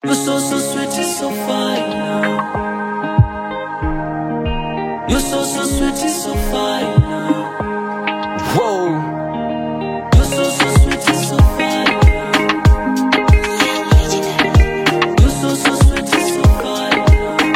You're so, so sweet, it's so fine. You're so, so sweet, it's so fine. Whoa. You're so, so sweet, it's so fine. You're so, so sweet, it's so fine.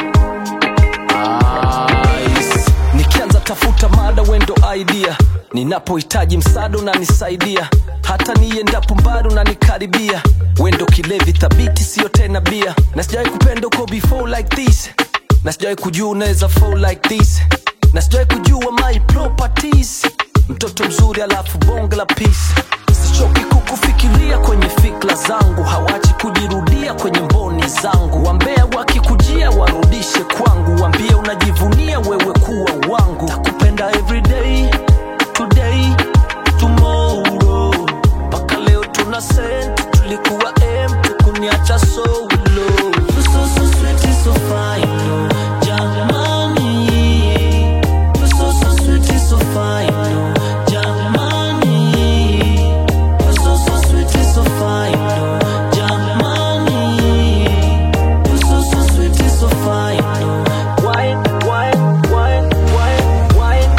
Nice. Nikianza tafuta mada wendo idea, ninapohitaji msaada unanisaidia, hata niendapo mbali unanikaribia. Wendo kilevi thabiti, siyo tena bia, na sijawahi kupenda uko before like this, na sijawahi kujua unaweza fall like this, na sijawahi kujua my properties. Mtoto mzuri alafu bonge la peace sichoki kukufikiria kwenye fikra zangu, hawachi kujirudia kwenye mboni zangu. Wambea wakikujia warudishe kwangu, wambie unajivunia wewe kuwa wangu. Nakupenda everyday, today, tomorrow, mpaka leo tuna sent, tulikuwa empty, kuniacha solo. You're so, so sweet, it's so fine. Jamani. You're so, so sweet, it's so fine. Jamani. You're so, so sweet, it's so fine. Jamani. You're so, so sweet, it's so fine. Wine, wine, wine, wine, wine.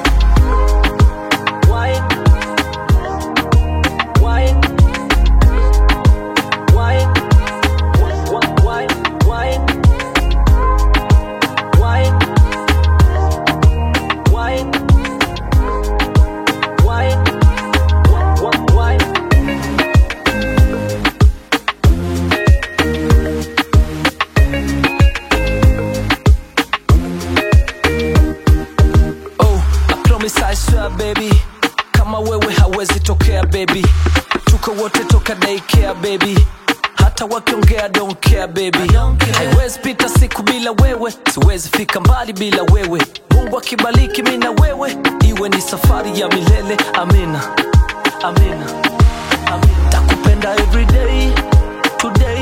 Wine. Wine. Wine. Wa- wine, wine. Wine. Wine. Wine. Wa- wa- wine. Oh, I promise I swear baby, kama wewe hawezi tokea baby, tuko wote toka daycare baby, hata wakiongea don't care baby, don't care. haiwezi pita siku bila wewe, siwezi fika mbali bila wewe. Mungu akibariki mimi na wewe, iwe ni safari ya milele. Amina, amina, amina. Takupenda everyday, today